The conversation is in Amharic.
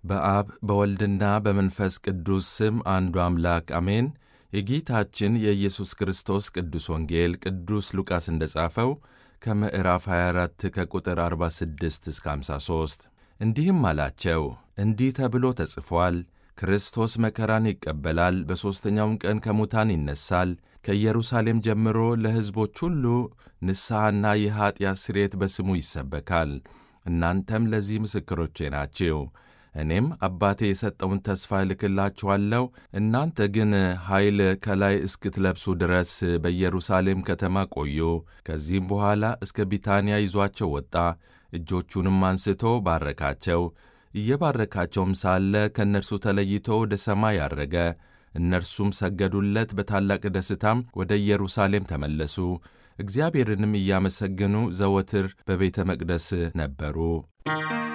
በአብ በወልድና በመንፈስ ቅዱስ ስም አንዱ አምላክ አሜን። የጌታችን የኢየሱስ ክርስቶስ ቅዱስ ወንጌል ቅዱስ ሉቃስ እንደ ጻፈው ከምዕራፍ 24 ከቁጥር 46 እስከ 53 እንዲህም አላቸው፣ እንዲህ ተብሎ ተጽፏል፣ ክርስቶስ መከራን ይቀበላል፣ በሦስተኛውም ቀን ከሙታን ይነሣል፣ ከኢየሩሳሌም ጀምሮ ለሕዝቦች ሁሉ ንስሐና የኀጢአት ስርየት በስሙ ይሰበካል። እናንተም ለዚህ ምስክሮቼ ናችሁ። እኔም አባቴ የሰጠውን ተስፋ እልክላችኋለሁ። እናንተ ግን ኃይል ከላይ እስክትለብሱ ድረስ በኢየሩሳሌም ከተማ ቆዩ። ከዚህም በኋላ እስከ ቢታንያ ይዟቸው ወጣ። እጆቹንም አንስቶ ባረካቸው። እየባረካቸውም ሳለ ከእነርሱ ተለይቶ ወደ ሰማይ አረገ። እነርሱም ሰገዱለት። በታላቅ ደስታም ወደ ኢየሩሳሌም ተመለሱ። እግዚአብሔርንም እያመሰገኑ ዘወትር በቤተ መቅደስ ነበሩ።